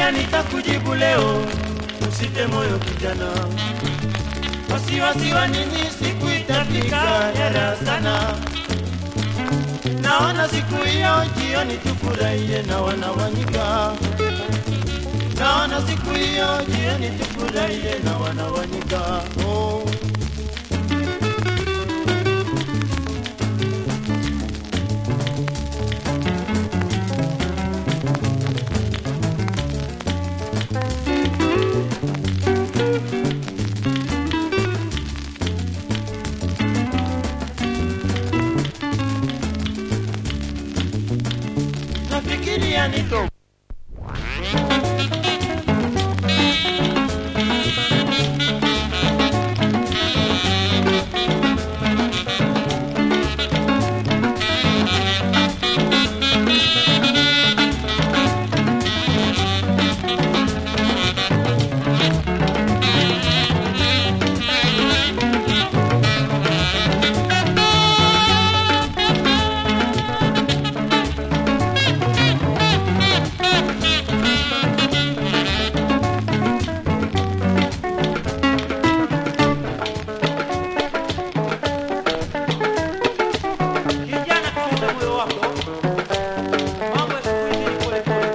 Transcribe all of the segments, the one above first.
Nafikiria nitakujibu leo, usite moyo kijana, wasiwasi wa nini? Siku itafika hera sana. Naona siku hiyo jioni tufurahie na wanawanyika. Naona siku hiyo jioni tufurahie na wanawanyika. Oh. Nafikiria nito Kijana, tuliza moyo wako. Mambo ya siku hizi ni pole pole.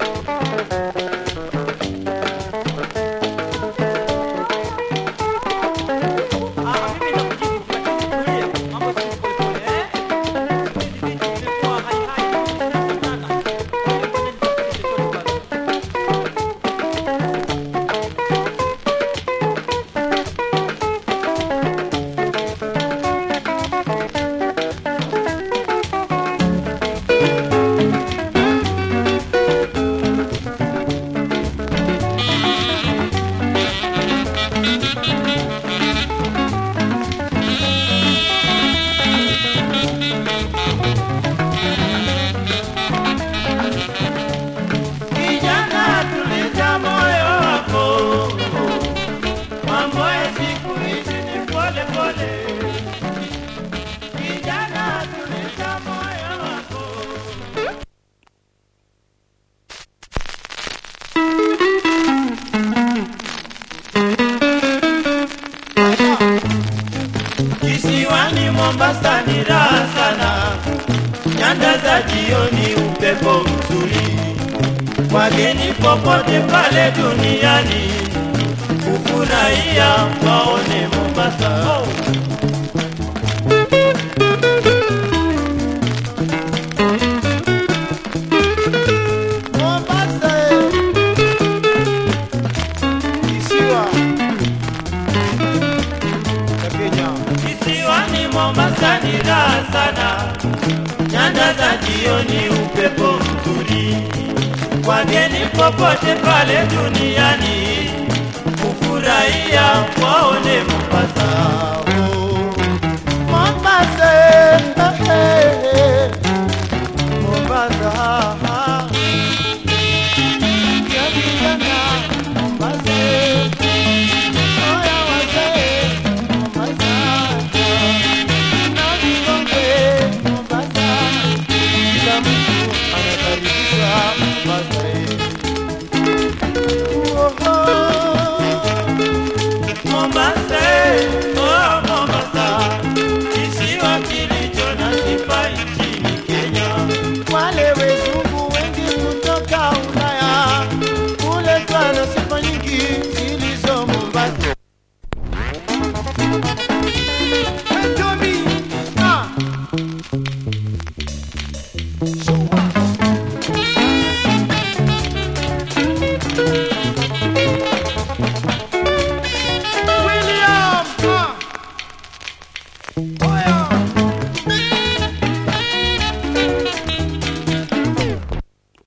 Ah, mimi nakujibu, lakini tulia. Mambo ya siku hizi pole pole, eh? Siku hizi vitu vimekuwa hai hai, vinafanana. Pole pole, nitakuja chochote bado. Kijana, tuliza moyo wako, mambo ya siku hizi ni pole pole. Kijana, tuliza moyo wako. Kisiwani Mombasa ni raha sana, nyanda za jioni, upepo mzuri wageni popote pale duniani kufurahia waone Mombasa. Mombasa, eh. kisiwa cha Kenya. Kisiwani Mombasa ni raha sana, nyanda za jioni, upepo mzuri wageni popote pale duniani kufurahia waone Mombasa. Oh. Mombasa, eh, eh, eh. Mombasa. Ya vijana, Mombasa. Oya wazee, Mombasa. Na vikongwe, Mombasa. Kila mtu anakaribishwa Mombasa. Oh, oh. Mombasa, oh Mombasa, kisiwa kilicho na sifa nchini Kenya. Wale wezungu wengi kutoka Ulaya huletwa na sifa nyingi zilizo Mombasa. Hey, Tommy, ah. Shua.